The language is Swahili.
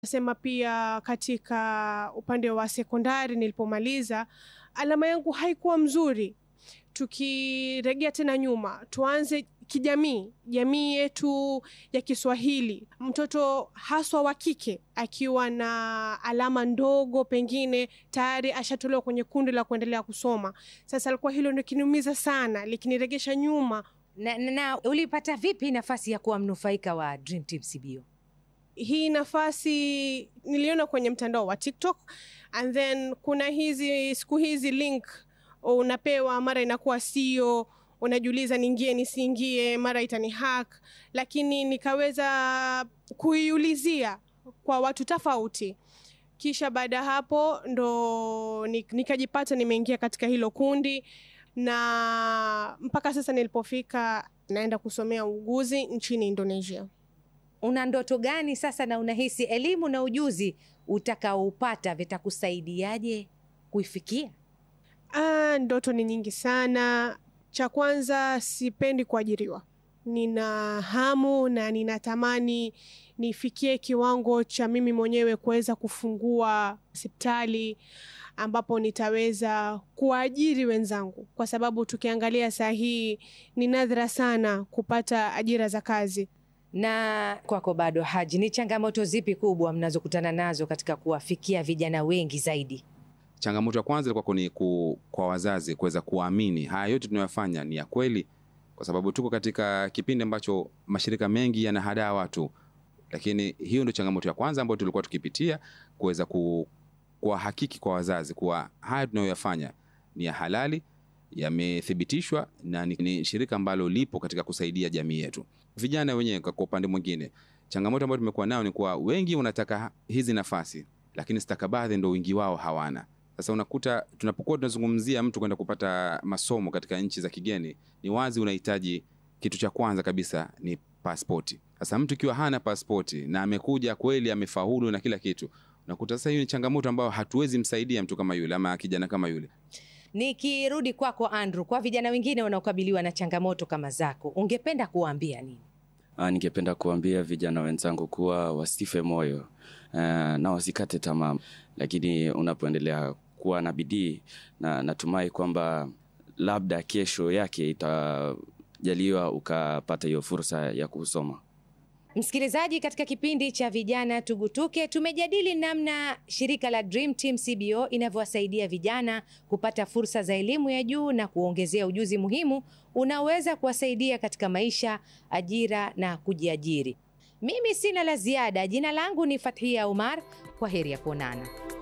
Sema pia katika upande wa sekondari nilipomaliza, alama yangu haikuwa mzuri. Tukirejea tena nyuma, tuanze kijamii, jamii yetu ya Kiswahili, mtoto haswa wa kike akiwa na alama ndogo, pengine tayari ashatolewa kwenye kundi la kuendelea kusoma. Sasa alikuwa hilo ndio kiniumiza sana, likiniregesha nyuma. Na, na, na ulipata vipi nafasi ya kuwa mnufaika wa Dream Team CBO? Hii nafasi niliona kwenye mtandao wa TikTok and then kuna hizi siku hizi link unapewa, mara inakuwa sio, unajiuliza niingie nisiingie, mara itani hack, lakini nikaweza kuiulizia kwa watu tofauti, kisha baada ya hapo ndo nik- nikajipata nimeingia katika hilo kundi, na mpaka sasa nilipofika naenda kusomea uuguzi nchini Indonesia. Una ndoto gani sasa, na unahisi elimu na ujuzi utakaoupata vitakusaidiaje kuifikia? Ah, ndoto ni nyingi sana. Cha kwanza, sipendi kuajiriwa. Nina hamu na ninatamani nifikie kiwango cha mimi mwenyewe kuweza kufungua hospitali ambapo nitaweza kuwaajiri wenzangu, kwa sababu tukiangalia saa hii ni nadra sana kupata ajira za kazi. Na kwako bado, Haji, ni changamoto zipi kubwa mnazokutana nazo katika kuwafikia vijana wengi zaidi? Changamoto ya kwanza ilikuwa ni ku, kwa wazazi kuweza kuamini haya yote tunayofanya ni ya kweli, kwa sababu tuko katika kipindi ambacho mashirika mengi yanahadaa watu, lakini hiyo ndio changamoto ya kwanza ambayo tulikuwa tukipitia, kuweza ku, kuwahakiki kwa wazazi kuwa haya tunayoyafanya ni ya halali, yamethibitishwa na ni, ni shirika ambalo lipo katika kusaidia jamii yetu. Vijana wenyewe kwa kwa upande mwingine, changamoto ambayo tumekuwa nayo ni kuwa wengi wanataka hizi nafasi, lakini stakabadhi ndo wingi wao hawana. Sasa unakuta tunapokuwa tunazungumzia mtu kwenda kupata masomo katika nchi za kigeni, ni wazi unahitaji kitu cha kwanza kabisa ni pasipoti. Sasa mtu ikiwa hana pasipoti na amekuja kweli amefaulu na kila kitu, unakuta sasa hiyo ni changamoto ambayo hatuwezi msaidia mtu kama yule ama kijana kama yule. Nikirudi kwako Andrew, kwa vijana wengine wanaokabiliwa na changamoto kama zako, ungependa kuwaambia nini? Ah, ningependa kuambia vijana wenzangu kuwa wasife moyo ah, na wasikate tamaa, lakini unapoendelea kuwa na bidii na natumai kwamba labda kesho yake itajaliwa ukapata hiyo fursa ya kusoma. Msikilizaji, katika kipindi cha vijana tugutuke, tumejadili namna shirika la Dream Team CBO inavyowasaidia vijana kupata fursa za elimu ya juu na kuongezea ujuzi muhimu unaoweza kuwasaidia katika maisha, ajira na kujiajiri. Mimi sina la ziada. Jina langu ni Fathia Umar. Kwa heri ya kuonana.